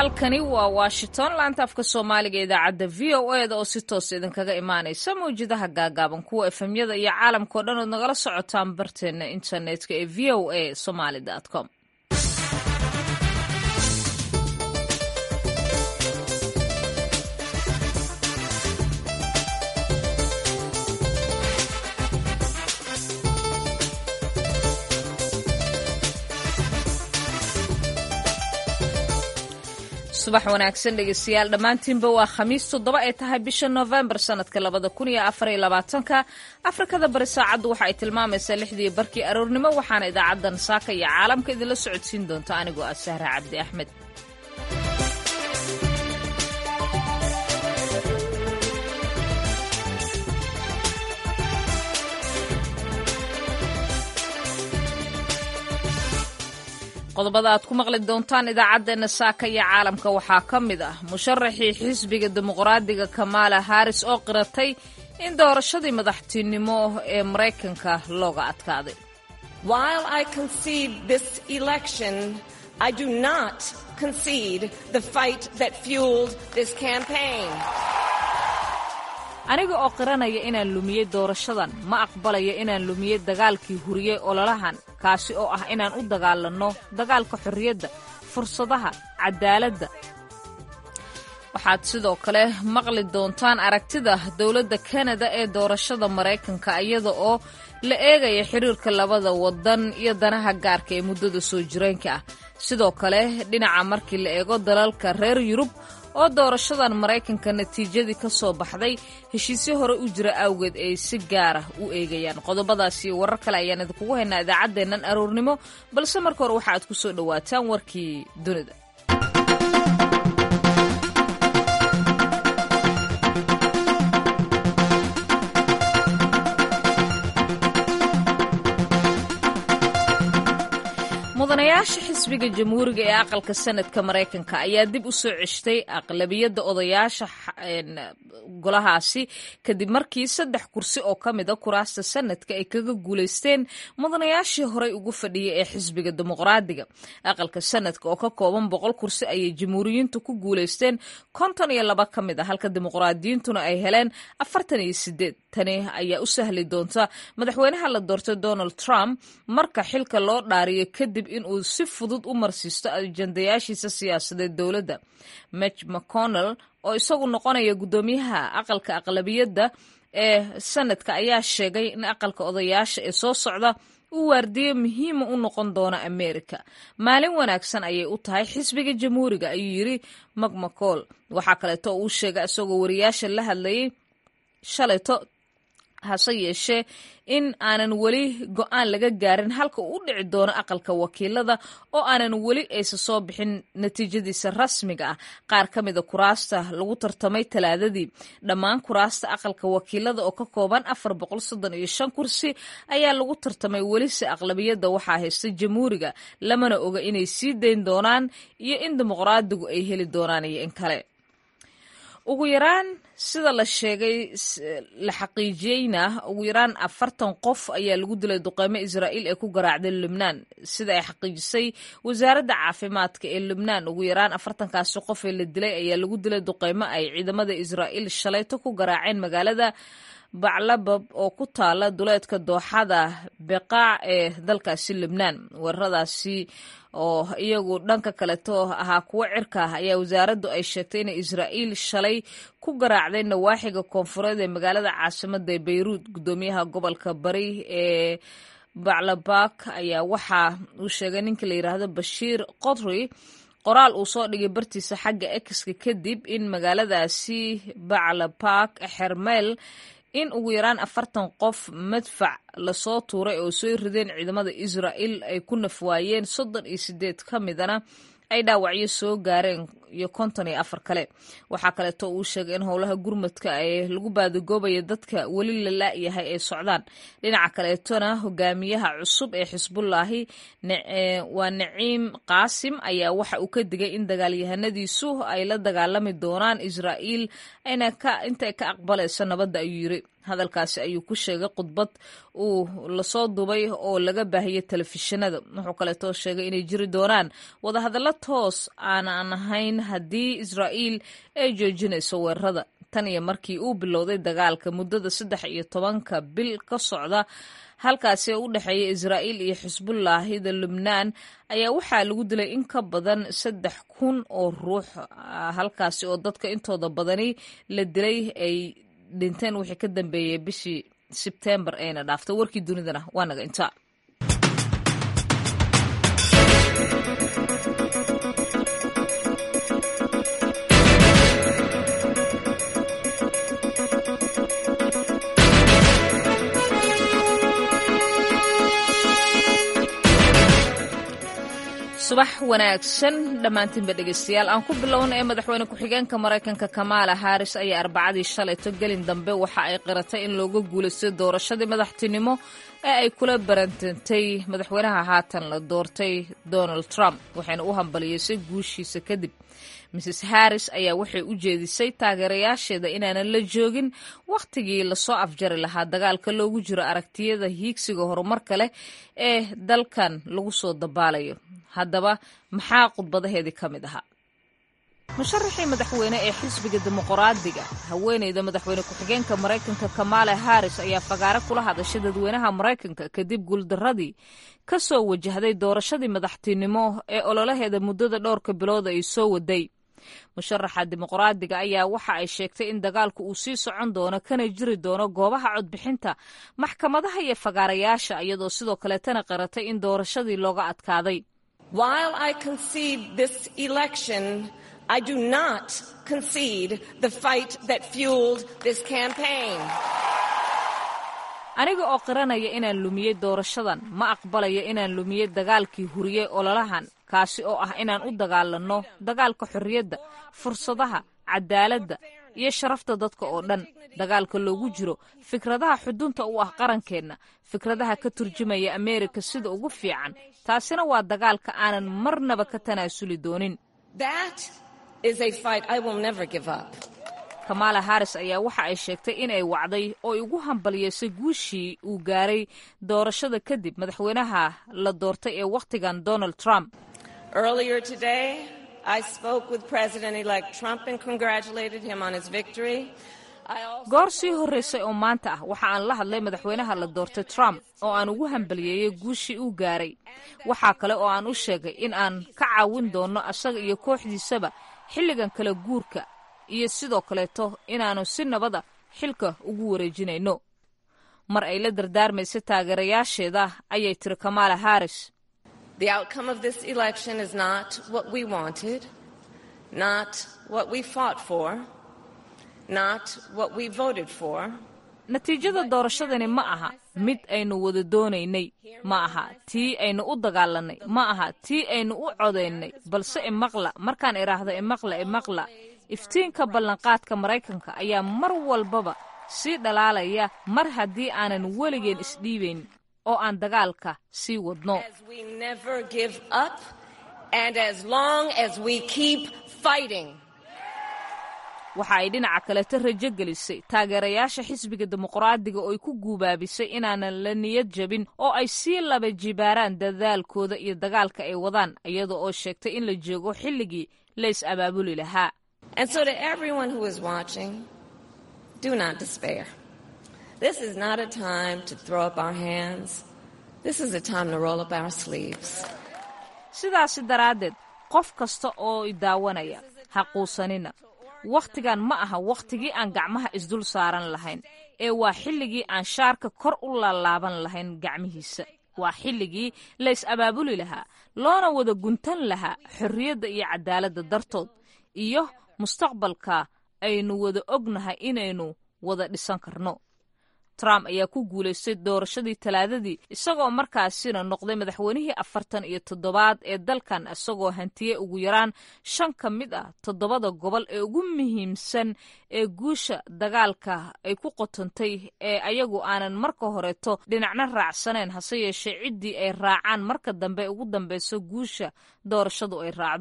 halkani waa washington laanta afka soomaaliga idaacadda v o eda oo si toos idinkaga imaanaysa mawjadaha gaagaaban kuwa efemyada iyo caalamkao dhan ood nagala socotaan barteena internetka ee v o a somaly com subax wanaagsan dhegeystayaal dhammaantiinba waa khamiis toddoba ay tahay bisha noofembar sanadka labada kun iyo afariyo labaatanka afrikada bari saacaddu waxa ay tilmaamaysaa lixdii barkii aroornimo waxaana idaacaddan saaka iyo caalamka idinla socodsiin doonta anigoo ah sahra cabdi axmed qodobada aad ku maqli doontaan idaacaddeena saaka iyo caalamka waxaa ka mid ah musharaxii xisbiga dimuqraadiga kamaala haris oo qiratay in doorashadii madaxtinimo ee maraykanka looga adkaaday aniga oo qiranaya inaan lumiyey doorashadan ma aqbalayo inaan lumiyey dagaalkii huriyey ololahan kaasi oo ah inaan u dagaalanno dagaalka xorriyadda fursadaha cadaaladda waxaad sidoo kale maqli doontaan aragtida dowladda kanada ee doorashada maraykanka iyada oo la eegaya xiriirka labada waddan iyo danaha gaarka ee muddada soo jireenka ah sidoo kale dhinaca markii la eego dalalka reer yurub oo doorashadan maraykanka natiijadii ka soo baxday heshiisyo hore u jira awgeed ay si gaara u eegayaan qodobadaas iyo warar kale ayaan idinkugu haynaa idaacaddeennan aroornimo balse marka hore waxa aad ku soo dhowaataan warkii dunida mudanayaasha xisbiga jamhuuriga ee aqalka sanadka maraykanka ayaa dib u soo ceshtay aqlabiyadda odayaasha golahaasi kadib markii saddex kursi oo ka mid a kuraasta sanadka ay kaga guulaysteen mudanayaashii horey ugu fadhiyay ee xisbiga dimuqraadiga aqalka sanadka oo ka kooban boqol kursi ayay jamhuuriyiintu ku guulaysteen konton iyo laba ka mid a halka dimuqraadiyiintuna ay heleen afartan iyo sideed tani ayaa u sahli doonta madaxweynaha la doortay donald trump marka xilka loo dhaariyo kadib inuu si fudud u marsiisto ajandayaashiisa siyaasadeed dowladda mitch mcconnell oo isagu noqonaya guddoomiyaha aqalka aqlabiyadda ee sanadka ayaa sheegay in aqalka odayaasha ee soo socda uu waardiyo muhiima u noqon doono amerika maalin wanaagsan ayay u tahay xisbiga jamhuuriga ayuu yidri macmacool waxaa kaleeto uu sheegay isagoo wariyaasha la hadlayay shalayto hase yeeshee in aanan weli go-aan laga gaarin halka uu u dhici doono aqalka wakiilada oo aanan weli aysa soo bixin natiijadiisa rasmiga ah qaar ka mida kuraasta lagu tartamay talaadadii dhammaan kuraasta aqalka wakiilada oo ka kooban afar boqol soddon iyo shan kursi ayaa lagu tartamay welise aqlabiyadda waxaa haysta jamhuuriga lamana oga inay sii dayn doonaan iyo in dimuqraadigu ay heli doonaan iyo in kale ugu yaraan sida la sheegay la xaqiijiyeyna ugu yaraan afartan qof ayaa lagu dilay duqeymo israa'iil ee ku garaacday lubnaan sida ay xaqiijisay wasaaradda caafimaadka ee lubnaan ugu yaraan afartankaasi qof ee la dilay ayaa lagu dilay duqeymo ay ciidamada israa'iil shalayto ku garaaceen magaalada baclabab oo ku taala duleedka dooxada beqaac ee dalkaasi lubnaan weeraradaasi oo iyagu dhanka kaleto ahaa kuwo cirka ah ayaa wasaaraddu ay sheegtay inay israa'iil shalay ku garaacday nawaaxiga koonfureed ee magaalada caasimada ee beyruud guddoomiyaha gobolka bari ee baclabak ayaa waxa uu sheegay ninka la yidhaahdo bashiir qodri qoraal uu soo dhigay bartiisa xagga exka kadib in magaaladaasi baclabak xermeel in ugu yaraan afartan qof madfac lasoo tuuray oo soo rideen ciidamada israa'iil ay ku nafwaayeen soddon iyo sideed ka midana ay dhaawacyo soo gaareen iyo konton iyo afar kale waxaa kaleeto uu sheegay in howlaha gurmadka ee lagu baadagoobaya dadka weli la la'yahay ay socdaan dhinaca kaleetona hogaamiyaha cusub ee xisbullaahi waa naciim qaasim ayaa waxa uu ka digay in dagaalyahanadiisu ay la dagaalami doonaan israa'iil ayna ka intay ka aqbalayso nabadda ayuu yiri hadalkaasi ayuu ku sheegay khudbad uu lasoo dubay oo laga baahiyey telefishinada wuxuu kaleetoo sheegay inay jiri doonaan wadahadallo toos aanan ahayn haddii israa'iil ay joojinayso weerarada tan iyo markii uu bilowday dagaalka muddada saddex iyo tobanka bil ka socda halkaasi ee u dhexeeya israa'iil iyo xisbullaahida lubnaan ayaa waxaa lagu dilay in ka badan saddex kun oo ruux halkaasi oo dadka intooda badani la dilay ay dhinteen wixii ka dambeeyey bishii sebtembar ayna dhaaftay warkii dunidana waa naga intaa subax wanaagsan dhammaantiinba dhegeystayaal aan ku bilowna ee madaxweyne ku-xigeenka maraykanka kamaala haris ayaa arbacadii shalayto gelin dambe waxa ay qiratay in looga guulaystay doorashadii madaxtinimo ee ay kula barantantay madaxweynaha haatan la doortay donald trump waxayna u hambaliyeysay guushiisa kadib mrs harris ayaa waxay u jeedisay taageerayaasheeda inaanan la joogin wakhtigii lasoo afjari lahaa dagaalka loogu jiro aragtiyada hiigsiga horumarka leh ee dalkan lagu soo dabaalayo haddaba maxaa khudbadaheedii ka mid ahaa musharaxii madaxweyne ee xisbiga dimuqraadiga haweeneyda madaxweyne ku-xigeenka maraykanka kamaala haris ayaa fagaare kula hadashay dadweynaha maraykanka kadib guuldaradii ka soo wajahday doorashadii madaxtinimo ee ololaheeda muddada dhowrka bilood ay soo waday musharaxa dimuqraadiga ayaa waxa ay sheegtay in dagaalku uu sii socon doono kana jiri doono goobaha codbixinta maxkamadaha iyo fagaarayaasha iyadoo sidoo kaleetana qaratay in doorashadii looga adkaaday I do not concede the fight that fueled this campaign. aniga oo qiranaya inaan lumiyey doorashadan ma aqbalayo inaan lumiyey dagaalkii huriyey ololahan kaasi oo ah inaan u dagaalanno dagaalka xorriyadda fursadaha cadaaladda iyo sharafta dadka oo dhan dagaalka loogu jiro fikradaha xudunta u ah qarankeenna fikradaha ka turjumaya ameerika sida ugu fiican taasina waa dagaalka aanan marnaba ka tanaasuli doonin kamaala haris ayaa waxa ay sheegtay in ay wacday oo igu hambaliyeysay guushii uu gaaray doorashada kadib madaxweynaha la doortay ee wakhtigan donald trump goor sii horreysay oo maanta ah waxa aan la hadlay madaxweynaha la doortay trump oo aan ugu hambaliyeeyey guushii uu gaaray waxaa kale oo aan u sheegay in aan ka caawin doonno asaga iyo kooxdiisaba xilligan kala guurka iyo sidoo kaleeto inaannu si nabada xilka ugu wareejinayno mar ay la dardaarmaysay taageerayaasheeda ayay tiri kamaala haris natiijada doorashadani ma aha mid aynu wada doonaynay ma aha tii aynu u dagaalannay ma aha tii aynu u codaynay balse imaqla markaan idhaahdo imaqla imaqla iftiinka ballanqaadka maraykanka ayaa mar walbaba sii dhalaalaya mar haddii aanan weligeen isdhiibayn oo aan dagaalka sii wadno waxa ay dhinaca kaleto rajo gelisay taageerayaasha xisbiga dimuqraadiga oo ay ku guubaabisay inaanan la niyad jabin oo ay sii laba jibaaraan dadaalkooda iyo dagaalka ay wadaan iyada oo sheegtay in la joogo xilligii la is abaabuli lahaa And so, to everyone who is watching, do not despair. This is not a time to throw up our hands. This is a time to roll up our sleeves. sidaasi daraaddeed qof kasta oo i daawanaya ha quusanina wakhtigan ma aha wakhtigii aan gacmaha isdul saaran lahayn ee waa xilligii aan shaarka kor u laalaaban lahayn gacmihiisa waa xilligii la is abaabuli lahaa loona wada guntan lahaa xorriyadda iyo cadaaladda dartood iyo mustaqbalka aynu wada ognahay inaynu wada dhisan karno trump ayaa ku guulaystay doorashadii talaadadii isagoo markaasina noqday madaxweynihii afartan iyo toddobaad ee dalkan isagoo hantiyey ugu yaraan shan ka mid ah toddobada gobol ee ugu muhiimsan ee guusha dagaalka ay ku qotantay ee ayagu aanan marka horeeto dhinacna raacsanayn hase yeeshee ciddii ay raacaan marka dambe ugu dambeyso guusha doorashadu ay raacdo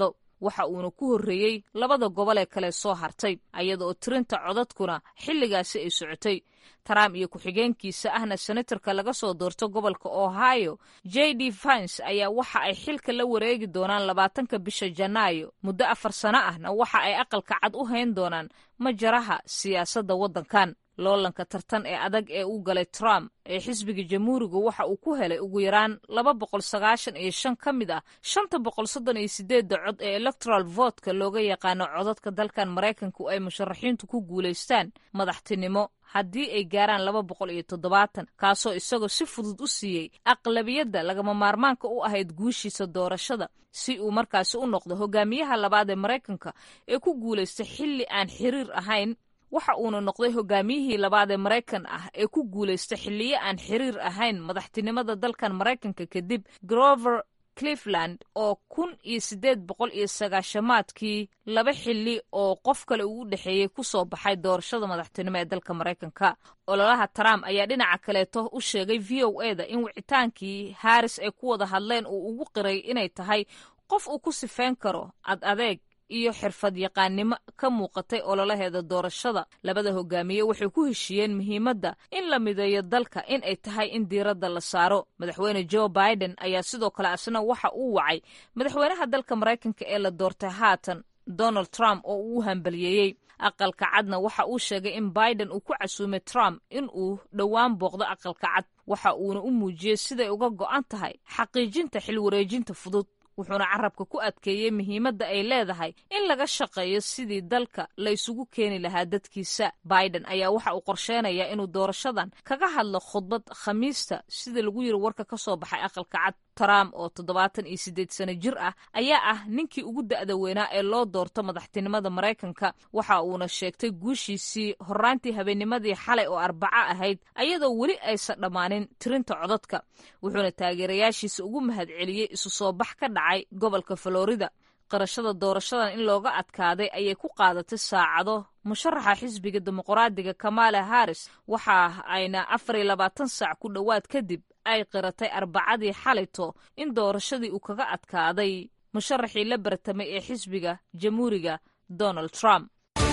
waxa uuna ku horreeyey labada gobol ee kale soo hartay ayada oo tirinta codadkuna xilligaasi ay socotay trump iyo ku-xigeenkiisa ahna senatarka laga soo doorto gobolka ohio j d vance ayaa waxa ay xilka la wareegi doonaan labaatanka bisha janaayo muddo afar sano ahna waxa ay aqalka cad u hayn doonaan majaraha siyaasadda waddankan loolanka tartan ee adag ee u galay trump ee xisbiga jamhuuriga waxa uu ku helay ugu yaraan laba boqol sagaashan iyo shan ka mid ah shanta boqol soddon iyo sideedda cod ee electoral votka looga yaqaano codadka dalkan maraykanku ay musharaxiintu ku guulaystaan madaxtinimo haddii ay gaaraan laba boqol iyo toddobaatan kaasoo isagoo si fudud u siiyey aqlabiyadda lagama maarmaanka u ahayd guushiisa doorashada si uu markaasi u noqdo hogaamiyaha labaad ee maraykanka ee ku guulaystay xilli aan xiriir ahayn waxa uuna noqday hogaamiyihii labaad ee maraykan ah ee ku guulaystay xilliyo aan xiriir ahayn madaxtinimada dalkan maraykanka kadib grover cleveland oo kun iyo siddeed boqol iyo sagaashamaadkii laba xilli oo qof kale uu u dhexeeyey ku soo baxay doorashada madaxtinimo ee dalka maraykanka ololaha trump ayaa dhinaca kaleeto u sheegay v o e da in wicitaankii haris ay ku wada hadleen uu ugu qiray inay tahay qof uu ku sifeyn karo ad adeeg iyo xirfad yaqaannimo ka muuqatay ololaheeda doorashada labada hogaamiye waxay ku heshiiyeen muhiimadda in la mideeyo dalka in ay tahay in diiradda la saaro madaxweyne joe biden ayaa sidoo kale asna waxa uu wacay madaxweynaha dalka maraykanka ee la doortay haatan donald trump oo uu hambaliyeeyey aqalka cadna waxa uu sheegay in biden uu ku casuumay trump in uu dhowaan booqdo aqalka cad waxa uuna u muujiyey siday uga go'an tahay xaqiijinta xilwareejinta fudud wuxuuna carabka ku adkeeyey muhiimadda ay leedahay in laga shaqeeyo sidii dalka la isugu keeni lahaa dadkiisa biden ayaa waxa uu qorsheynayaa inuu doorashadan kaga hadlo khudbad khamiista sida lagu yiri warka ka soo baxay aqalka cad trump oo toddobaatan iyo siddeed sano jir ah ayaa ah ninkii ugu da'da weynaa ee loo doorto madaxtinimada maraykanka waxa uuna sheegtay guushiisii horraantii habeennimadii xalay oo arbaco ahayd ayadoo weli aysan dhammaanin tirinta codadka wuxuuna taageerayaashiisa ugu mahadceliyey isu soo bax ka dhacay gobolka florida qarashada doorashadan in looga adkaaday ayay ku qaadatay saacado musharaxa xisbiga dimuqraadiga kamala harris waxa ayna afar iyo labaatan saac ku dhowaad kadib ay qiratay arbacadii xalayto in doorashadii uu kaga adkaaday musharaxii la bartamay ee xisbiga jamhuuriga donald trump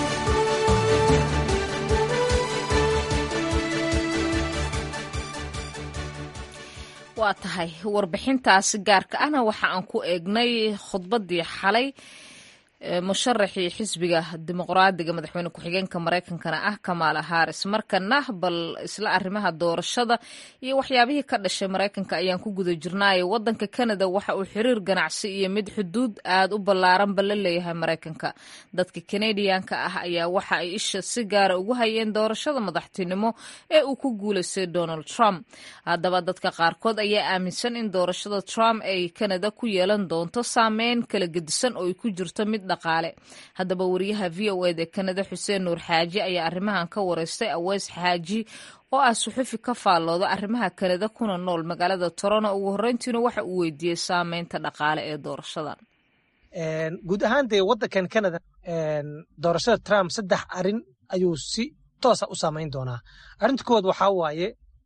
waa tahay warbixintaasi gaarka ahna waxa aan ku eegnay khudbaddii xalay musharaxii xisbiga dimuqraadiga madaxweyne ku-xigeenka maraykankana ah kamaala haris markana bal isla arrimaha doorashada iyo waxyaabihii ka dhashay maraykanka ayaan ku guda jirnaayo wadanka canada waxa uu xiriir ganacsi iyo mid xuduud aad u ballaaranba la leeyahay maraykanka dadka kanadiyanka ah ayaa waxa ay isha si gaara ugu hayeen doorashada madaxtinimo ee uu ku guulaystay donald trump haddaba dadka qaarkood ayaa aaminsan in doorashada trump ay canada ku yeelan doonto saameyn kala gedisan oo ay ku jirto mid dhaqaale haddaba wariyaha v o ed ee kanada xuseen nuur xaaji ayaa arrimahan ka wareystay aweys xaaji oo ah suxufi ka faallooda arrimaha kanada kuna nool magaalada toronto ugu horreyntiina waxa uu weydiiyey saameynta dhaqaale ee doorashadan guud ahaan dee waddankan canada doorashada trump saddex arin ayuu si toosa u saamayn doonaa arrinta kowaad waxaa waaye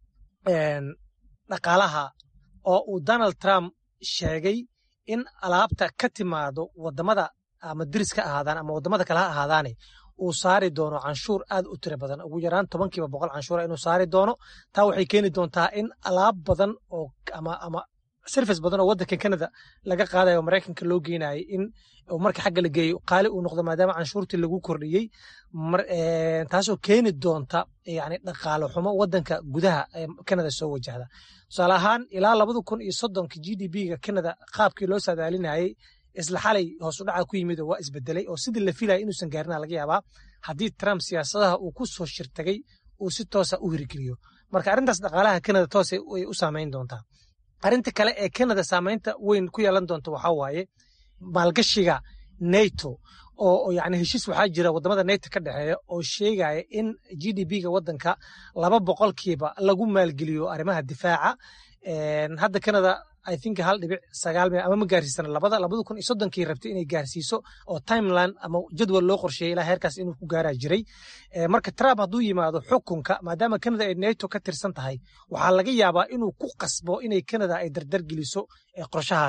dhaqaalaha oo uu donald trump sheegay in alaabta ka timaado wadamada ama diris ka ahaadaan ama wadamada kale ha ahaadaane uu saari doono canshuur aad u tiro badan ugu yaraan tobankiiba boqol canshuura inuu saari doono taa waxay keeni doontaa in alaab badan oo ama ama service badan oo waddanka canada laga qaadayo maraykanka loo geenayay in marka xagga la geeyo qaali uu noqdo maadaama canshuurtii lagu kordhiyey taasoo keeni doonta yani dhaqaalo xumo waddanka gudaha canada soo wajahda tusaale ahaan ilaa labada kun iyo soddonka g d b-ga canada qaabkii loo saadaalinayay isla xalay hoosu dhaca ku yimid waa isbedelay oo sidii la filaya inuusan gaarina laga yaabaa haddii trump siyaasadaha uu ku soo shirtagay uu si toosa u hirgeliyo marka arrintaas dhaqaalaha canada toos ay u saamayn doontaa arrinta kale ee canada saamaynta weyn ku yeelan doonta waxaa waaye maalgashiga nato oo yani heshiis waxaa jira wadamada nato ka dhexeeya oo sheegaya in g d b-ga waddanka laba boqolkiiba lagu maalgeliyo arrimaha difaaca hadda canada i think hal dhibic sagaal mil ama ma gaarsiisana labada labada kun iyo soddonkii rabtay inay gaarsiiso oo timeline ama jadwal loo qorsheeyay ilaa heerkaas inuu ku gaaraa jiray marka trump hadduu yimaado xukunka maadaama canada ay nato ka tirsan tahay waxaa laga yaabaa inuu ku qasbo inay canada ay dardar geliso qorshahaas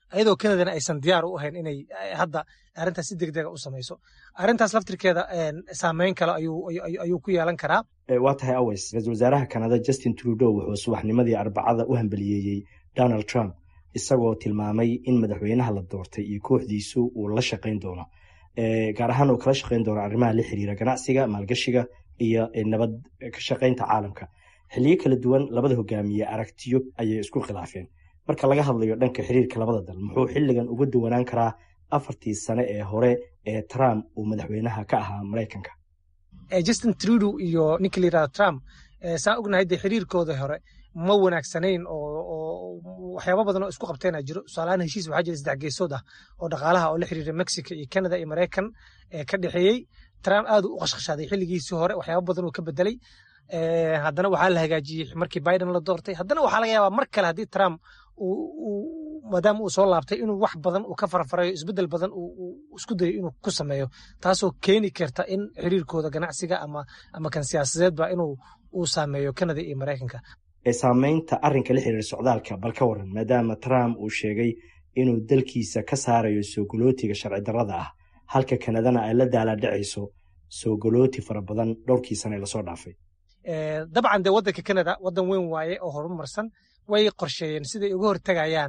ayadoo kanadana aysan diyaar u ahayn inay hadda arrintaas si degdega u samayso arrintaas laftirkeeda saameyn kale ayuu ku yeelan karaa waa tahay aweys ra-iisul wasaaraha kanada justin trudeau wuxuu subaxnimadii arbacada u hambaliyeeyey donald trump isagoo tilmaamay in madaxweynaha la doortay iyo kooxdiisu uu la shaqayn doono gaar ahaan uu kala shaqayn doono arrimaha la xiriira ganacsiga maalgashiga iyo nabad ka shaqaynta caalamka xilliyo kala duwan labada hogaamiye aragtiyo ayay isku khilaafeen marka laga hadlayo dhanka xiriirka labada dal muxuu xilligan uga duwanaan karaa afartii sane ee hore ee trump uu madaxweynaha ka ahaa maraykanka justin trudeau iyo ninka la yirahdo trump saa ognahay dee xiriirkooda hore ma wanaagsanayn oo waxyaaba badan oo isku qabteena jiro tusaalahaan heshiis waxaa jira saddex geesood ah oo dhaqaalaha oo la xiriira mexico iyo canada iyo maraykan ka dhexeeyey trump aad u qashqashaaday xilligiisii hore waxyaaba badan uu ka bedelay haddana waxaa la hagaajiyey markii biden la doortay haddana waxaa laga yaabaa mar kale haddii trump maadaama uu soo laabtay inuu wax badan uu ka farfarayo isbedel badan uu isku dayo inuu ku sameeyo taasoo keeni karta in xiriirkooda ganacsiga ama ama kan siyaasadeedba inuu uu saameeyo canada iyo maraykanka saameynta arrinka la xiriira socdaalka bal ka waran maadaama trump uu sheegay inuu dalkiisa ka saarayo soogolootiga sharci darrada ah halka kanadana ay la daalaadhacayso soogolooti fara badan dhowrkii sane lasoo dhaafay dabcan dee waddanka canada waddan weyn waaye oo horumarsan way qorsheeyeen siday uga hortegayaan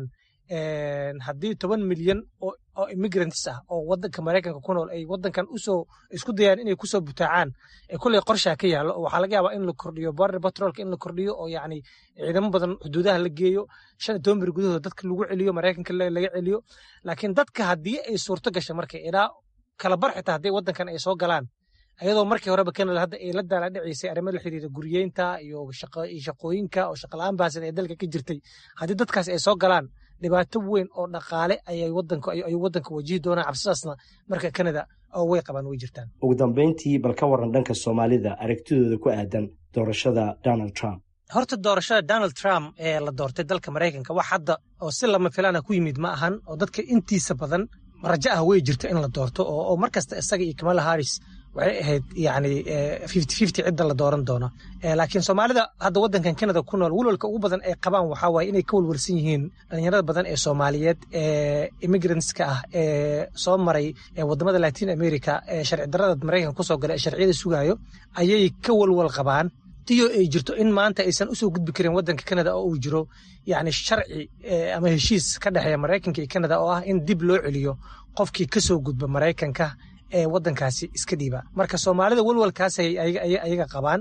haddii toban milyan oo immigrants ah oo waddanka maraykanka ku nool ay waddankan usoo isku dayaan inay kusoo butaacaan kulley qorshaa ka yaallo oo waxaa laga yaabaa in la kordhiyo border patrolka in la kordhiyo oo yacni ciidamo badan xuduudaha la geeyo shan iyo toban bir gudahooda dadka lagu celiyo maraykanka laga celiyo laakiin dadka haddii ay suurto gasha marka ilaa kala bar xitaa haddii waddankan ay soo galaan ayadoo markii horeba canada hadda ay la daala dhacaysay arrimo la xiriira guriyeynta iyo shaqooyinka oo shaqala-aan bahasan ee dalka ka jirtay haddii dadkaas ay soo galaan dhibaato weyn oo dhaqaale ayay wadanka ayuu waddanka wajihi doonaan cabsidaasna marka canada oo way qabaan way jirtaan ugu dambeyntii bal ka waran dhanka soomaalida aragtidooda ku aadan doorashada donald trump horta doorashada donald trump ee la doortay dalka maraykanka wax hadda oo si lama filaana ku yimid ma ahan oo dadka intiisa badan rajo ah way jirta in la doorto oo mar kasta isaga iyo kamala harris waxay ahayd yani fifty fifty cidda la dooran doono laakiin soomaalida hadda waddankan canada ku nool walwalka ugu badan ay qabaan waxaa waaye inay ka walwalsan yihiin dhalinyarada badan ee soomaaliyeed ee immigrantska ah ee soo maray wadamada latin america ee sharci darrada maraykanka kusoo galay ee sharciyada sugaayo ayay ka walwal qabaan tiyo ay jirto in maanta aysan usoo gudbi karin waddanka canada oo uu jiro yani sharci ama heshiis ka dhexeeya maraykanka iyo canada oo ah in dib loo celiyo qofkii kasoo gudba maraykanka ee waddankaasi iska dhiiba marka soomaalida walwalkaas ayaga qabaan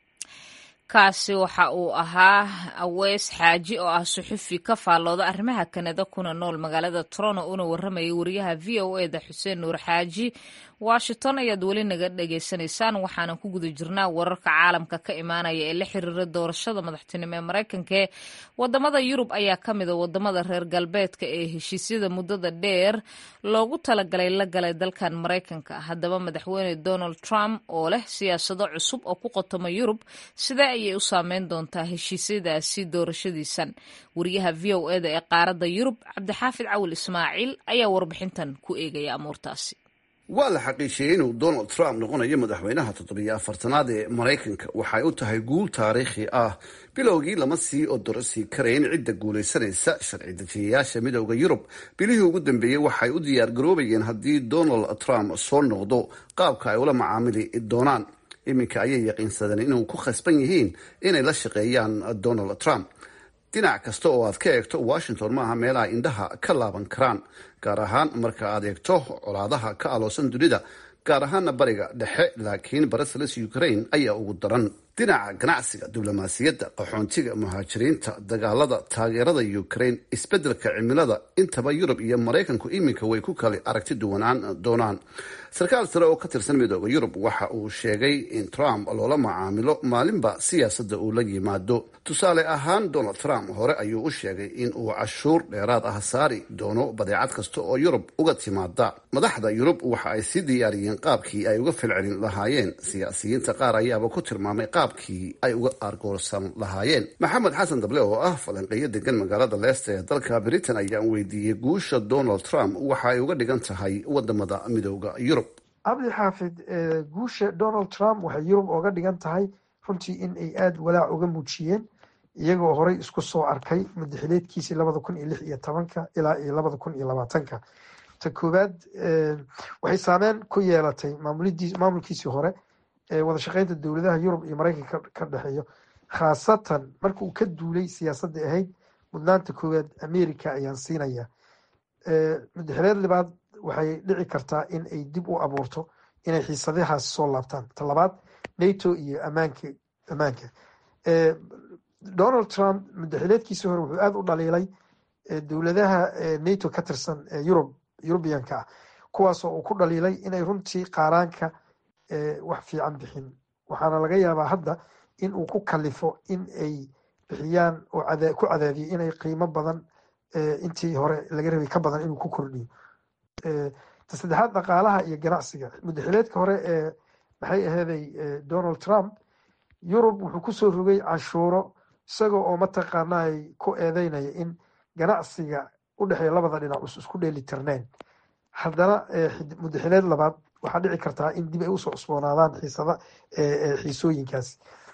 kaasi waxa uu ahaa aweys xaaji oo ah suxufi ka faallooda arrimaha kanada kuna nool magaalada toronto una warramayay wariyaha v o e da xuseen nuur xaaji washington ayaad weli naga dhagaysanaysaan waxaanan ku guda jirnaa wararka caalamka ka imaanaya ee la xiriira doorashada madaxtinimo ee maraykanka ee wadamada yurub ayaa ka mida wadamada reer galbeedka ee heshiisyada muddada dheer loogu talagalay la galay dalkan maraykanka haddaba madaxweyne donald trump oo leh siyaasado cusub oo ku qotoma yurub sidee ayay u saameyn doontaa heshiisyadaasi doorashadiisan wariyaha v o eda ee qaaradda yurub cabdixaafid cawil ismaaciil ayaa warbixintan ku eegaya amuurtaasi waa la xaqiijiyey inuu donald trump noqonayo madaxweynaha toddobiyo afartanaad ee maraykanka waxay u tahay guul taariikhi ah bilowgii lama sii odorosii karayn cidda guulaysanaysa sharci dejiyayaasha midooda yurub bilihii ugu dambeeyey waxay u diyaargaroobayeen haddii donald trump soo noqdo qaabka ay ula macaamili doonaan iminka ayay yaqiinsadeen inuu ku khasban yihiin inay la shaqeeyaan donald trump dhinac kasta oo aad ka eegto washington maaha meelaha indhaha ka laaban karaan gaar ahaan marka aad eegto colaadaha ka aloosan dunida gaar ahaana bariga dhexe laakiin brussels ukraine ayaa ugu daran dhinaca ganacsiga diblomaasiyadda qaxoontiga muhaajiriinta dagaalada taageerada ukraine isbeddelka cimilada intaba yurub iyo maraykanku iminka way ku kala aragti duwanaan doonaan sarkaal sare oo ka tirsan midooda yurub waxa uu sheegay in trump loola macaamilo maalinba siyaasadda uu la yimaado tusaale ahaan donald trump hore ayuu u sheegay in uu cashuur dheeraad ah saari doono badeecad kasta oo yurub uga timaada madaxda yurub waxa ay sii diyaariyeen qaabkii ay uga falcelin lahaayeen siyaasiyiinta qaar ayaaba ku tilmaamay qaabkii ay uga argoorsan lahaayeen maxamed xasan dable oo ah falanqeeyo degan magaalada leesta ee dalka britain ayaan weydiiyey guusha donald trump waxa ay uga dhigan tahay wadamada midooda yurub cabdi xaafid guusha donald trump waxay yurub oga dhigan tahay runtii in ay aada walaac uga muujiyeen iyagoo horey isku soo arkay madaxileedkiisii labada kun iyo lix iyo tobanka ilaa iyo labada kun iyo labaatanka ta koowaad waxay saameyn ku yeelatay maamulkiisii hore ee wada shaqeynta dowladaha yurub iyo mareykanka ka dhexeeyo khaasatan marka uu ka duulay siyaasadda ahayd mudnaanta koowaad america ayaan siinaya madaxileed libaad waxay dhici kartaa in ay dib u abuurto inay xiisadahaas soo laabtaan ta labaad nato iyo amaanka ammaanka donald trump madaxileedkiisii hore wuxuu aada u dhaliilay dowladaha nato ka tirsan ee yurub yurubiyanka ah kuwaasoo uu ku dhaliilay inay runtii qaaraanka wax fiican bixin waxaana laga yaabaa hadda in uu ku kalifo in ay bixiyaan oo ku cadaadiyo inay qiimo badan intii hore laga rabay ka badan inuu ku kordhiyo ta saddexaad dhaqaalaha iyo ganacsiga madaxileedka hore ee maxay aheeday donald trump yurub wuxuu kusoo rogay canshuuro isagoo oo mataqaana ay ku eedeynaya in ganacsiga u dhexeeya labada dhinac us isku dheeli tirneen haddana madaxileed labaad waxaa dhici kartaa in dib ay usoo cusboonaadaan xiisada xiisooyinkaas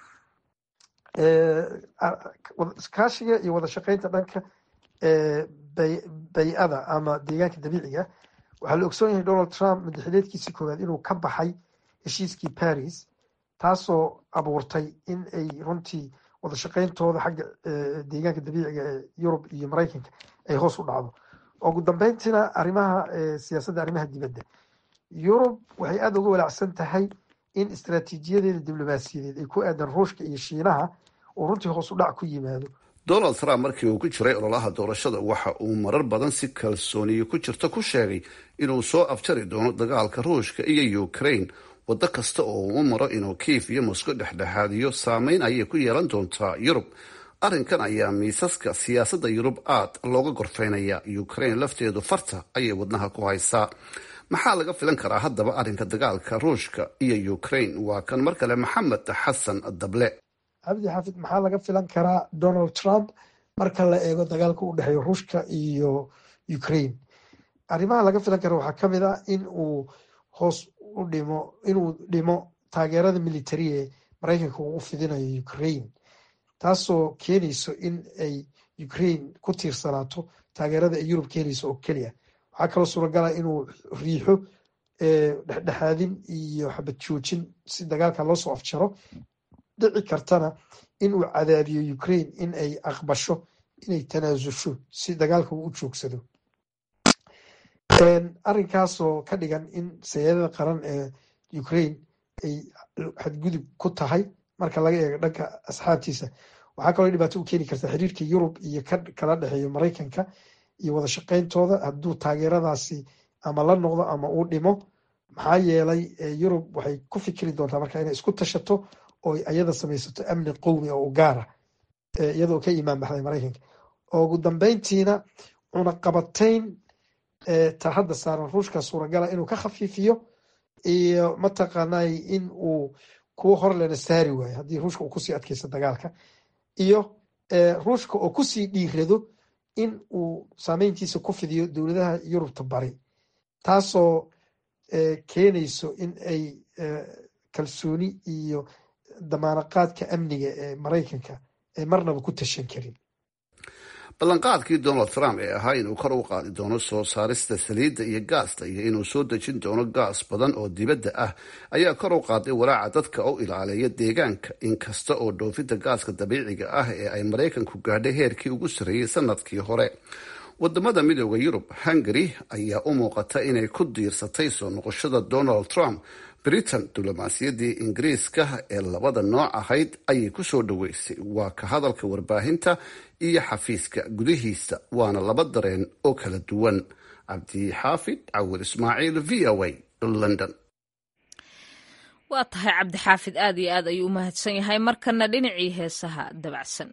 kaashiga iyo wada shaqeynta dhanka bay-ada ama deegaanka dabiiciga waxaa la ogsoon yahay donald trump madaxileedkiisii koowaad inuu ka baxay heshiiskii paris taasoo abuurtay in ay runtii wada shaqeyntooda xagga deegaanka dabiiciga ee yurub iyo mareykanka ay hoos u dhacdo ugu dambeyntiina arrimaha siyaasadda arrimaha dibadda yurub waxay aada uga walaacsan tahay in istaraatiijiyadeeda diblomaasiyadeed ay ku aadan ruushka iyo shiinaha uu runtii hoos u dhac ku yimaado donald trump markii uu ku jiray ololaha doorashada waxa uu marar badan si kalsooniyo ku jirta ku sheegay inuu soo afjari doono dagaalka ruushka iyo ukraine waddo kasta oo uu u maro inuu kiif iyo mosco dhexdhexaadiyo saameyn ayay ku yeelan doontaa yurub arrinkan ayaa miisaska siyaasadda yurub aad looga gorfeynaya ukraine lafteedu farta ayay wadnaha ku haysaa maxaa laga filan karaa haddaba arrinka dagaalka ruushka iyo ukraine waa kan mar kale maxamed xasan dable cabdi xaafid maxaa laga filan karaa donald trump marka la eego dagaalka u dhexeeyo ruushka iyo ukraine arrimaha laga filan kara waxaa kamid ah in uu hoos u dhimo inuu dhimo taageerada military ee mareykanka uu u fidinayo ukraine taasoo keenayso in ay ukraine ku tiirsanaato taageerada ay yurub keenayso oo keliya waxaa kaloo suuragala inuu riixo dhexdhexaadin iyo xabad joojin si dagaalka loo soo afjaro dhici kartana inuu cadaadiyo ukraine in ay aqbasho inay tanaasusho si dagaalka uu u joogsado arrinkaasoo ka dhigan in sayadada qaran ee ukraine ay xadgudub ku tahay marka laga eego dhanka asxaabtiisa waxaa kaloo dhibaato u keeni karta xiriirka yurub iyo ka kala dhexeeyo mareykanka iyo wada shaqeyntooda hadduu taageeradaasi ama la noqdo ama uu dhimo maxaa yeelay yurub waxay ku fikiri doontaa marka inay isku tashato oo ayada samaysato amni qowmi oo u gaara iyadoo ka imaan baxday mareykanka ugu dambeyntiina cunaqabatayn ta hadda saaran ruushka suuragala inuu ka khafiifiyo iyo mataqaanay in uu kuwo horlena saari waayo haddii ruushka uu kusii adkeysto dagaalka iyo ruushka oo kusii dhiirado in uu saameyntiisa ku fidiyo dowladaha yurubta bari taasoo keenayso in ay kalsooni iyo damaanaqaadka amniga ee mareykanka ay marnaba ku tashan karin ballanqaadkii donald trump ee ahaa inuu kor u qaadi doono soo saarista saliidda iyo gaasta iyo inuu soo dejin doono gaas badan oo dibadda ah ayaa kor u qaaday walaaca dadka u ilaaleeya deegaanka inkasta oo dhoofinta gaaska dabiiciga ah ee ay maraykanku gaadhay heerkii ugu sarreeyey sanadkii hore wadamada midooda yurub hungary ayaa u muuqata inay ku diirsatay soo noqoshada donald trump britain diblomaasiyaddii ingiriiska ee labada nooc ahayd ayay ku soo dhoweysay waa ka hadalka warbaahinta iyo xafiiska gudihiisa waana laba dareen oo kala duwan cabdixaafid cawir ismaaciil v o a london waa tahay cabdixaafid aad iyo aad ayuu u mahadsan yahay markana dhinacii heesaha dabacsan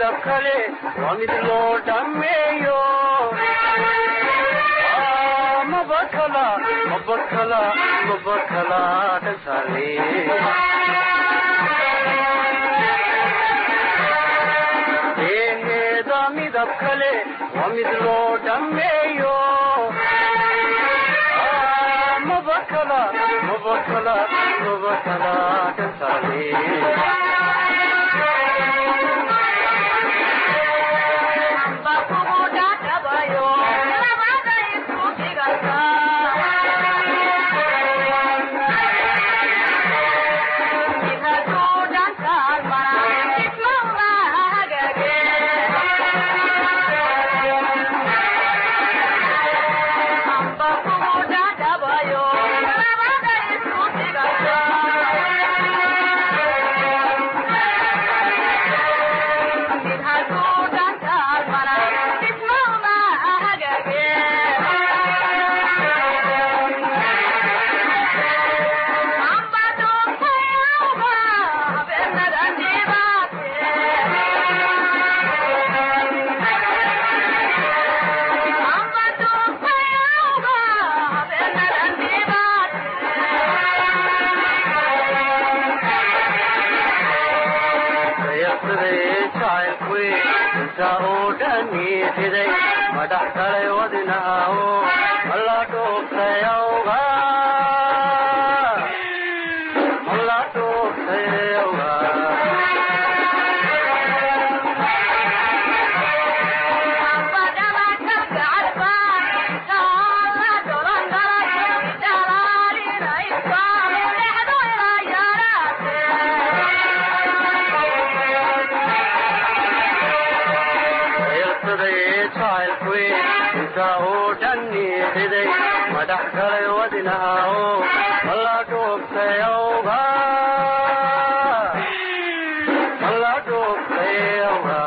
midab kale waa mid loo dhammeeyo mabakala mabakala mabakala dhasale eheeda midab kale waa mid loo dhammeeyo mabakala mabakala mabakala dhasale madax kale wadinaaho mala dhuuftayawga mala dhuuftayawga madax kale wadinaaho mala dhuuftayawga mala dhuuftayawga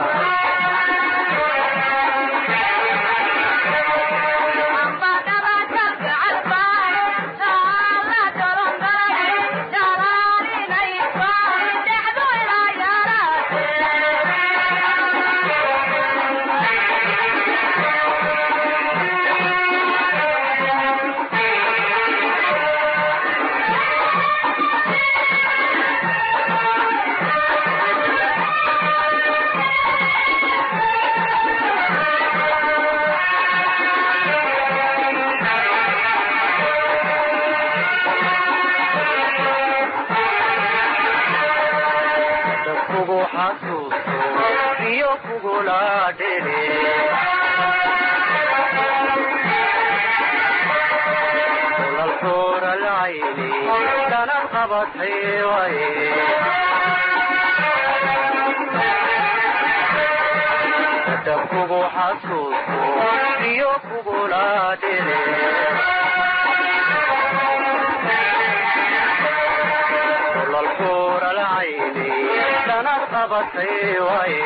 dabkugu xasuusto iyo kugula dhile lalkuuralcayni danad qabatay waye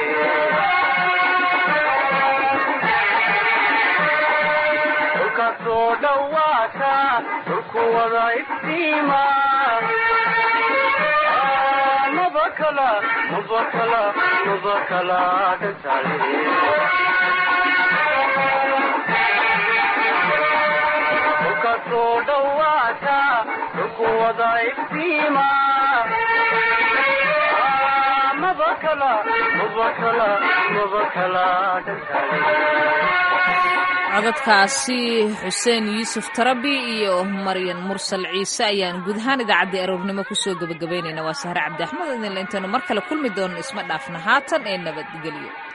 dhulkasoo dhawaata dhulku wada iftiima mabakala mabakala mabakala dhasale dhulkasoo dhawaata dhulku wada iftiima mabakala mabakala mabakala dhasale codadkaasi xuseen yuusuf tarabi iyo maryan mursal ciise ayaan guud ahaan idaacaddii aroornimo kusoo gebagabaynayna waa sahre cabdi axmed idinle intaynu mar kale kulmi doono isma dhaafna haatan ee nabadgelyo